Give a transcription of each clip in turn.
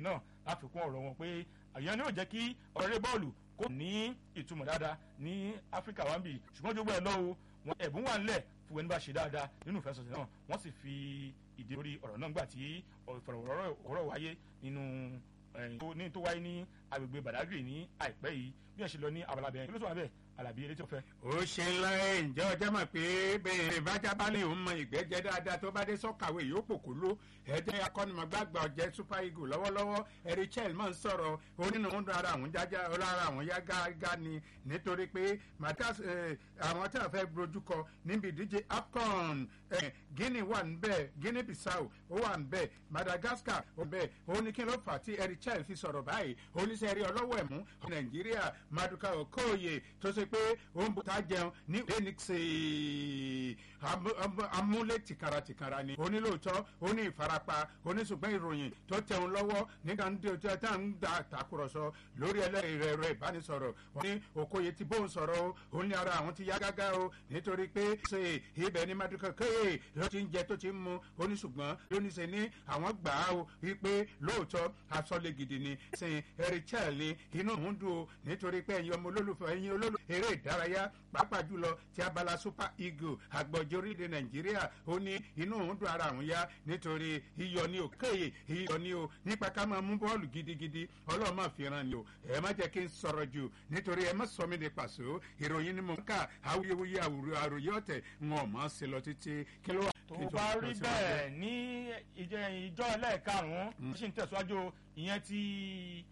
náà láfikún ọ̀rọ̀ wọn pé àyàn ni yóò jẹ́ kí ọ̀rẹ́ bọ́ọ̀lù kó ní ìtumọ̀ dáadáa ní áfíríkà wa ń bì ṣùgbọ́n jogbo ẹ̀ lọ́wọ́ wọn ẹ̀bùn wà ńlẹ̀ fún ẹni bá ṣe dáadáa nínú ìfẹsọ̀sẹ̀ náà wọ́n sì fi ìdí lórí ọ̀rọ̀ náà gbà tí ìfọ̀rọ̀wọ́rọ̀ wáyé nínú ní tó wáyé ní agbègbè Badagry ní àìpẹ́ yìí bí ẹ ṣe lọ ní abala bẹ́ẹ̀ kí ló tó wà bẹ́ẹ̀ alábí eré tí ó fẹ́. ó ṣe ńlá ẹ ǹjẹ́ ọjọ́ mọ̀ pé bẹ́ẹ̀ ìbájábálẹ̀ òun mọ ìgbẹ́jẹ́ dáadáa tó bá dé sọ́kàwé yóò pòkó ló ẹ̀jẹ̀ akọ́nimọ̀gbàgbà ọ̀jẹ̀ super eagle lọ́wọ́lọ́wọ́ erichel máa ń sọ̀rọ̀ onínú ń dun ara àwọn jájá ọlára àwọn yá gágá ni nítorí pé matas àwọn tí a fẹ́ brojú kọ níbi ìdíje afcon guinea wà níbẹ̀ guinea bissau ó wà níbẹ̀ madagascar ó níbẹ̀ ó ní kí ló fà tí erichel fi sọ̀rọ̀ báyìí oníṣẹ́rí ọlọ́wọ́ ẹ̀mú nàìjíríà maduka okoye tó ṣe pé ó ń bùtá jẹun ní phoenix amúlé tìkara tìkara ni onílòótọ́ ó ní ìfarapa oníṣùgbọ́n ìròyìn tó tẹun lọ́wọ́ nígbà tí ó tá à ń da àtàkùrọ̀sọ lórí ẹlẹ́rìí rẹ̀ rẹ̀ ìbánisọ̀rọ̀ wọ́n ní Okoye ti bóun sọ̀rọ̀ o ó ní ara àwọn ti yá gágá o nítorí pé ṣe ibẹ̀ ní maduka kéye ló ti ń jẹ tó ti ń mu oníṣùgbọ́n lóníṣe ní àwọn gbà á o wípé lóòótọ́ asọ́lé gidi ni sin erichel ni inú òun dùn o nítorí pé ẹ̀yin ọmọ olólùfẹ́ ẹ̀yin olólùfẹ́ eré ìdárayá pàápàá jùlọ ti abala super eagle àgbọ̀jọ orílẹ̀ nàìjíríà ó ní inú òun dùn ara òun yá nítorí iyọ̀ ni ò kéye iyọ̀ ni o nípa ká máa mú bọ́ọ̀lù gidigidi ọlọ́run máa fi ran ni o ẹ má jẹ́ kí n sọ̀rọ̀ jù nítorí ẹ má sọ mí di pàṣẹ ìròyìn ni mo ń kà awuyewuye àròyé ọ̀tẹ̀ ń ọ̀ mọ́ sí lọ títí kí ló wà. tó bá rí bẹ́ẹ̀ ní ìjọ ẹlẹ́ẹ̀karùn-ún ó sì ń tẹ̀síwájú ìyẹn ti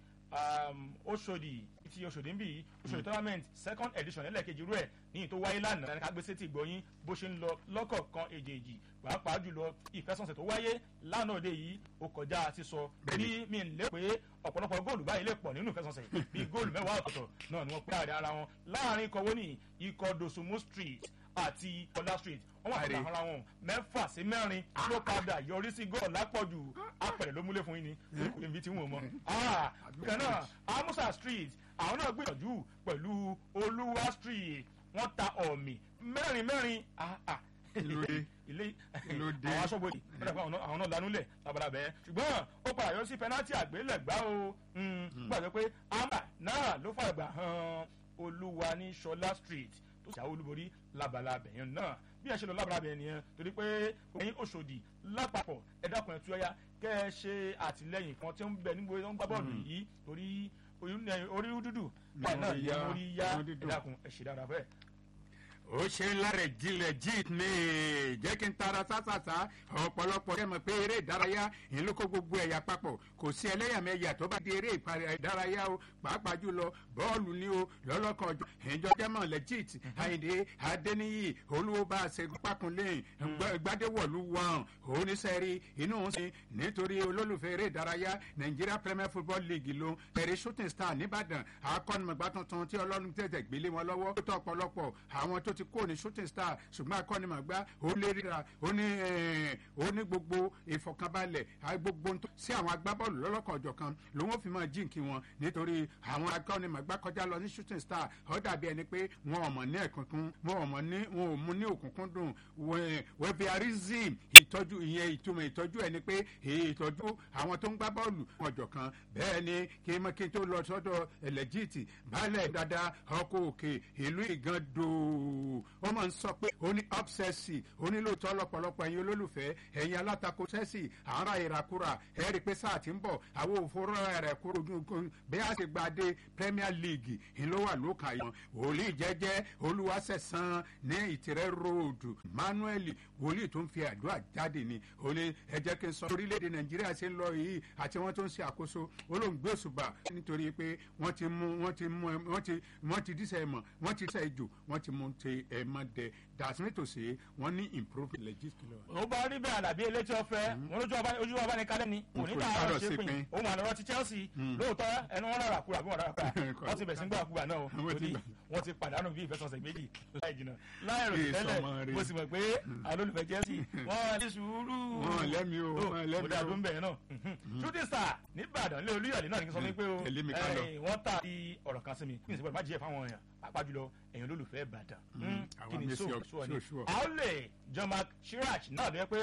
Òṣòdì ti Òṣòdì ń bì Òṣòdì tournament second edition ẹlẹ́ẹ̀kejì rú ẹ̀ níyìn tó wáyé lánàá ká gbé sétí ìgbọ́yìn bó ṣe ń lọ lọ́kọ̀ọ̀kan èjèèjì pàápàá jùlọ ìfẹsọ̀nsẹ̀ tó wáyé lánàá òde yìí ó kọjá àti sọ bí mi ń lé pé ọ̀pọ̀lọpọ̀ góòlù báyìí lè pọ̀ nínú ìfẹsọ̀nsẹ̀ bí góòlù mẹ́wàá ọ̀tọ̀ọ̀tọ̀ náà ni wọ́n pé àrẹ ara wọn láàrin ikọ̀ wóní ikọ̀ Dosumu street àti Ọlá street wọ́n wà padà ara wọn mẹ́fà sí mẹ́rin ló padà yọrí sí góòlù lápọ̀jù apẹ̀rẹ̀ ló múlẹ̀ fún yín ni kò ní bí tí wọ́n mọ̀ kan náà Amusa street àwọn náà gbìyànjú pẹ̀lú Olúwa street wọ́n ta ọ̀mì mẹ́rin mẹ́rin ilé àwọn aṣọ́bodè àwọn náà lanúlẹ̀ labalábẹ́ ṣùgbọ́n ó padà yọ sí pẹnátì àgbélẹ̀gbá o gbàgbé pé amba náà ló fàgbà hàn olúwa ní Ṣọlá street tó ṣàwọ́ olúborí labalábẹ́ yẹn náà bí ẹ ṣe lọ labalábẹ́ yẹn nìyẹn torí pé ẹ̀yin Òṣòdì lápapọ̀ ẹ dákun ẹ tú ẹyá kẹ́ ẹ ṣe àtìlẹ́yìn kan tí ó ń bẹ nígbò tó ń gbá bọ́ọ̀lù yìí torí orí dúdú bẹ́ẹ̀ náà yẹ orí yá ẹ dákun ẹ ṣe dáadáa fẹ́ẹ́ ó ṣe ń lára ìjìnlẹ̀ jíìt ní jẹ́ kí n tara sásàsá ọ̀pọ̀lọpọ̀ kẹ́ mọ̀ pé eré ìdárayá ìlú kó gbogbo ẹ̀yà papọ̀ kò sí ẹlẹ́yàmẹ̀yà tó bá di eré ìdárayá o pàápàá jùlọ bọ́ọ̀lù ni o lọ́lọ́kan ọjọ́ ìjọ jẹ́mọ̀ legit àyìndé adẹ́niyì olúwọ́ba ṣẹ́gun pákúnlé gbadewọ̀lú wọn oníṣẹ́rí inú ń sin nítorí olólùfẹ́ eré ìdárayá Nigeria Premier Football League ló ẹ̀rí shooting star nìbàdàn akọ́nimọ̀gbá tuntun tí ọlọ́run tẹ̀tẹ̀ gbélé wọn lọ́wọ́ ó tọ́ ọ̀pọ̀lọpọ̀ àwọn tó ti kó ní shooting star ṣùgbọ́n akọ́nimọ̀gbá ó lé ríra ó ní ó ní gbogbo ìfọ̀kànbalẹ̀ gbogbo sí àwọn agbábọ́ọ̀lù lọ́lọ́kan ọ̀jọ̀ kan ló wọ́n fi máa jíǹkì wọn nítorí àwọn akọ́nimọ̀gbá kọjá lọ ní shooting star ó dàbí ẹni pé wọn ò mọ̀ ní ẹ̀kúnkún wọn ò mọ̀ ní wọn ò mú ní òkùnkùn dùn wẹ́bíarizim ìtọ́jú ìyẹn ìtumọ̀ ìtọ́jú ẹni pé ìtọ́jú àwọn tó ń gbá bọ́ọ̀lù ọ̀jọ̀ kan bẹ́ẹ̀ ni kí n kí n tó lọ sọ́dọ̀ ẹ̀lẹ́jìtì baálẹ̀ dáadáa ọkọ̀ òkè ìlú ìgàndò wọ́n máa ń sọ pé ó ní ọ́bsẹ̀sì ó ní lóòótọ́ lọ́pọ̀lọpọ̀ ẹ̀yin olólùfẹ́ ẹ̀yin alátakò sẹ́sì àárá ìrakúra ẹ̀ rí i pé sáà ti ń bọ̀ àwọn òfurufú rẹ̀ kúrò ojú bí a ṣe gba dé Premier League ń ló wà lókà yẹn wòlíì jẹ́jẹ́ olúwaṣẹ̀sán ní ìtìrẹ́ road Manuel wòlíì tó ń fi àdúrà jáde ni ó ní ẹ jẹ́ kí n sọ orílẹ̀-èdè Nàìjíríà ṣe ń lọ yìí àti wọ́n tó ń ṣe àkóso olóńgbé òṣùbà nítorí pé wọ́n ti mú wọ́n ti mú wọ́n ti wọ́n ti dísẹ̀ mọ̀ wọ́n ti dísẹ̀ jù wọ́n ti mú ti ẹ̀ mọ́ dẹ dàsí nítòsí wọ́n ní improve legit kilo. ó bá rí bẹ́ẹ̀ àlàbí elétí ọ̀fẹ́ wọn lójú ojú ọba ní kálẹ̀ ni kò ní dáhà ṣe pin òun àlọ́ ti Chelsea lóòótọ́ ẹnu wọn rárá kúrò àbí wọn rárá kúrò wọ́n ti bẹ̀ sí gbà kúrò náà torí wọ́n ti pàdánù bí ìfẹsọ̀nsẹ̀ méjì láì jìnnà láì rò tẹ́lẹ̀ mo sì mọ̀ pé alólùfẹ́ Chelsea wọ́n ní sùúrù wọ́n lẹ́mi o wọ́n lẹ́mi o mo dàdún bẹ́ẹ̀ náà shooting star nìbàdàn lé olúyọ̀lé náà ní sọ pé o wọ́n tà sí ọ̀rọ̀ kan sí mi kí n sì gbọ́dọ̀ má jẹ́ fáwọn èèyàn pàápàá jùlọ èèyàn olólùfẹ́ Ìbàdàn kí ni so so ni àwọn lè John Mark Chirac náà ló yẹ pé